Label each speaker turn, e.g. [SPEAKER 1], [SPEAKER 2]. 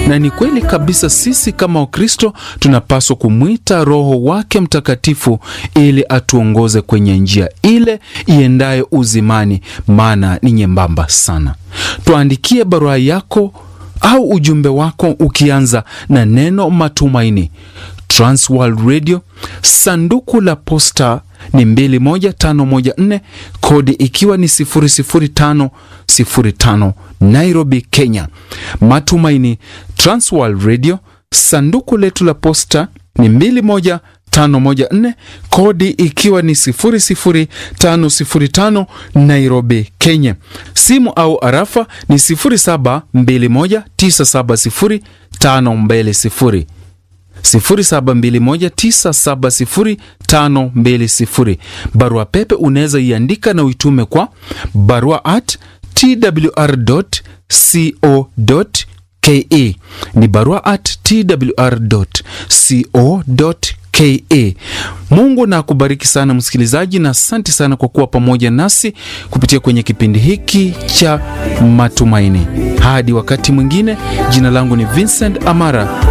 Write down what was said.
[SPEAKER 1] na ni kweli kabisa, sisi kama Wakristo tunapaswa kumwita Roho wake Mtakatifu ili atuongoze kwenye njia ile iendayo uzimani, maana ni nyembamba sana. Tuandikie barua yako au ujumbe wako ukianza na neno matumaini. Transworld Radio, sanduku la posta ni 21514 kodi ikiwa ni 00505 Nairobi, Kenya. Matumaini, Transworld Radio, sanduku letu la posta ni 21514 kodi ikiwa ni 00505 Nairobi, Kenya. Simu au arafa ni 0721970520 0721970520. Barua pepe unaweza iandika na uitume kwa barua at twr.co.ke. Ni barua at twr.co.ke. Mungu na akubariki sana msikilizaji, na asante sana kwa kuwa pamoja nasi kupitia kwenye kipindi hiki cha matumaini. Hadi wakati mwingine, jina langu ni Vincent Amara.